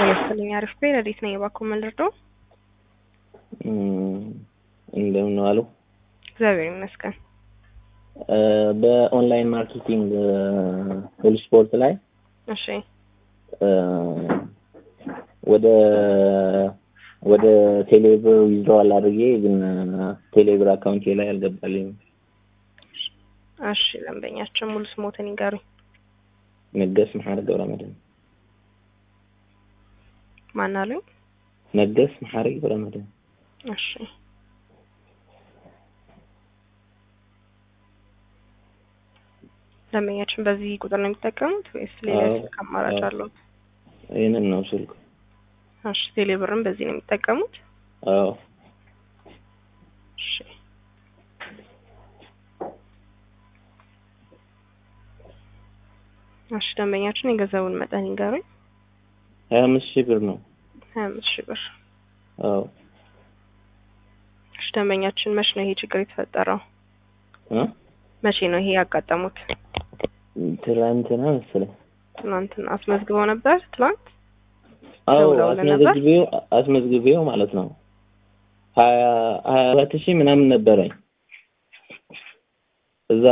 ለመሰለኝ አሪፍ ቤ ረዲት ነኝ። እባክዎ ምን ልርዳው? እንደምን ዋሉ? እግዚአብሔር ይመስገን። በኦንላይን ማርኬቲንግ ሁሉ ስፖርት ላይ እሺ ወደ ወደ ቴሌብር ዊዝድሮዋል አድርጌ ግን ቴሌብር አካውንቴ ላይ አልገባልኝም። እሺ ደንበኛችን ሙሉ ስሞትን ይንገሩኝ። ነገስ መሐሪ ገብረመድህን ማን አሉኝ? ነገስ መሐሪ ገብረመድህን እሺ ደንበኛችን በዚህ ቁጥር ነው የሚጠቀሙት ወይስ ሌላ አዎ፣ ስልክ አማራጭ አዎ። አለው? ይህንን ነው ስልኩ። እሺ ቴሌብርም በዚህ ነው የሚጠቀሙት? አዎ እሺ እሺ ደንበኛችን የገንዘቡን መጠን ይንገሩኝ። ሀያ አምስት ሺህ ብር ነው። ሀያ አምስት ሺህ ብር። አዎ እሺ ደንበኛችን መቼ ነው ይሄ ችግር የተፈጠረው? እ? መቼ ነው ይሄ ያጋጠሙት? ትላንትና መሰለኝ። ትናንትና አስመዝግበው ነበር? ትናንት አዎ ደውለውልህ ነበር? አስመዝግቤው አስመዝግቤው ማለት ነው። ሀያ ሀያ አራት ሺህ ምናምን ነበረኝ እዛ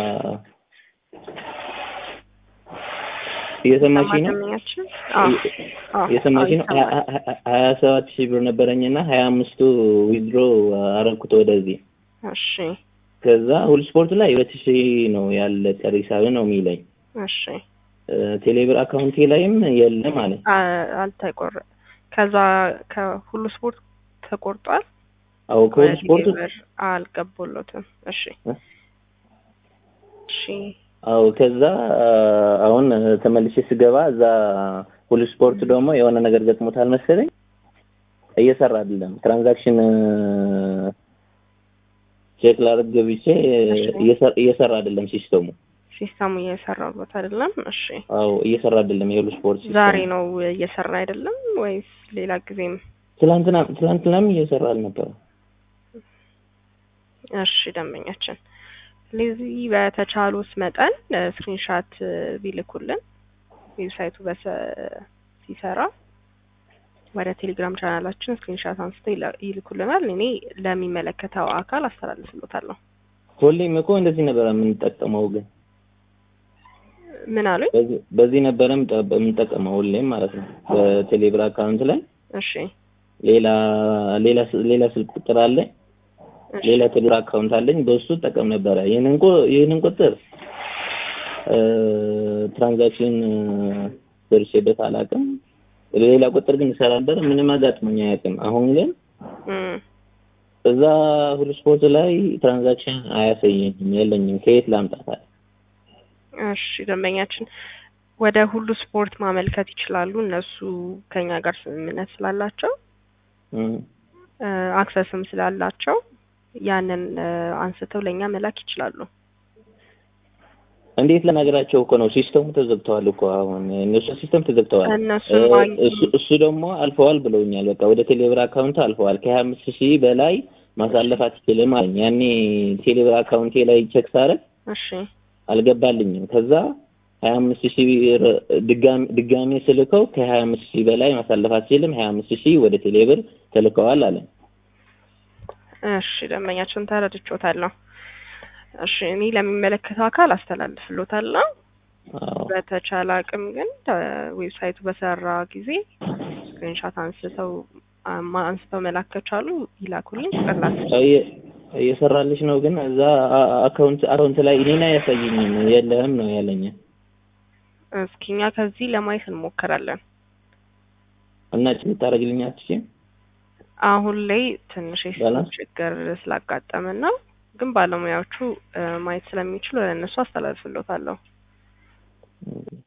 እየሰማችኝ ነው? ደንበኛችን አዎ አዎ እየሰማችኝ ነው? አዎ ይሰማል። ሀያ- ሀያ- ሀያ ሰባት ሺህ ብር ነበረኝና ሀያ አምስቱ ዊዝድሮ አረግኩት ወደዚህ። እሺ ከዛ ሁሉ ስፖርት ላይ ሁለት ሺህ ነው ያለ ቀሪ ሂሳብ ነው የሚለኝ። እሺ እ፣ ቴሌብር አካውንቴ ላይም የለም አለ። አ- አልተቆረ ከዛ ከሁሉ ስፖርት ተቆርጧል። አዎ ከሁሉ ወደ ስፖርት ቴሌብር አልገቡሎትም። እሺ እ? እሺ አዎ ከዛ አሁን ተመልሼ ስገባ እዛ ሁሉ ስፖርት ደግሞ የሆነ ነገር ገጥሞታል መሰለኝ እየሰራ አይደለም። ትራንዛክሽን ቼክ ላደርግ ገብቼ እየሰራ እየሰራ አይደለም ሲስተሙ። ሲስተሙ እየሰራበት አይደለም። እሺ አዎ እየሰራ አይደለም የሁሉ ስፖርት ሲስተሙ። ዛሬ ነው እየሰራ አይደለም ወይስ ሌላ ጊዜም? ትላንትና ትላንትናም እየሰራ አልነበረ። እሺ ደንበኛችን ስለዚህ በተቻሉት መጠን ስክሪንሻት ቢልኩልን ዌብሳይቱ በሰ ሲሰራ ወደ ቴሌግራም ቻናላችን ስክሪንሻት አንስተው ይላ- ይልኩልናል። እኔ ለሚመለከተው አካል አስተላልፍሎታለሁ። ሁሌም እኮ እንደዚህ ነበረ የምንጠቀመው ግን ምን አሉኝ? በዚህ- በዚህ ነበረ የምጠ- የምንጠቀመው ሁሌም ማለት ነው። በቴሌብር አካውንት ላይ እሺ ሌላ ሌላ ስ- ሌላ ስልክ ቁጥር አለ እሺ ሌላ ቴሌብር አካውንት አለኝ በሱ ጠቀም ነበረ። ይህንን ቁ- ይህንን ቁጥር እ፣ ትራንዛክሽን ደርሼበት አላውቅም። ሌላ ቁጥር ግን ይሰራ ነበር። ምንም አጋጥሞኝ አያውቅም። አሁን ግን እም፣ እዛ ሁሉ ስፖርት ላይ ትራንዛክሽን አያሳየኝም፣ የለኝም። ከየት ላምጣታል? እሺ ደንበኛችን ወደ ሁሉ ስፖርት ማመልከት ይችላሉ። እነሱ ከኛ ጋር ስምምነት ስላላቸው እም። እ፣ አክሰስም ስላላቸው ያንን እ፣ አንስተው ለእኛ መላክ ይችላሉ። እንዴት ለነገራቸው እኮ ነው። ሲስተሙ ተዘግተዋል እኮ አሁን እነሱ ሲስተም ተዘግተዋል። እነሱ እ፣ ማግኘት- እሱ እሱ ደግሞ አልፈዋል ብለውኛል። በቃ ወደ ቴሌብር አካውንት አልፈዋል። ከሀያ አምስት ሺህ በላይ ማሳለፍ አትችልም አለኝ። ያኔ ቴሌብር አካውንቴ ላይ ቼክ ሳረግ እሺ አልገባልኝም። ከዛ ሀያ አምስት ሺህ ብር ድጋሚ ድጋሜ ስልከው ከሀያ አምስት ሺህ በላይ ማሳለፍ አትችልም፣ ሀያ አምስት ሺህ ወደ ቴሌብር ተልከዋል አለ። እሺ ደንበኛችን ተረድቾታለሁ። እሺ እኔ ለሚመለከተው አካል አስተላልፍሎታለሁ። አዎ በተቻለ አቅም ግን እ፣ ዌብሳይቱ በሰራ ጊዜ ስክሪንሻት አንስተው አማ- አንስተው መላክ ከቻሉ ይላኩልኝ። ቅላስ እየ- እየሰራልሽ ነው ግን እዛ አ- አካውንት አካውንት ላይ እኔን አያሳየኝም። የለህም ነው ያለኝ እስኪ እኛ ከዚህ ለማየት እንሞክራለን። እና ልታደርግልኝ አትችይም? አሁን ላይ ትንሽ የሲስተም ባላንስ? ችግር ስላጋጠመን ነው፣ ግን ባለሙያዎቹ እ፣ ማየት ስለሚችሉ ለእነሱ አስተላልፍሎታለሁ።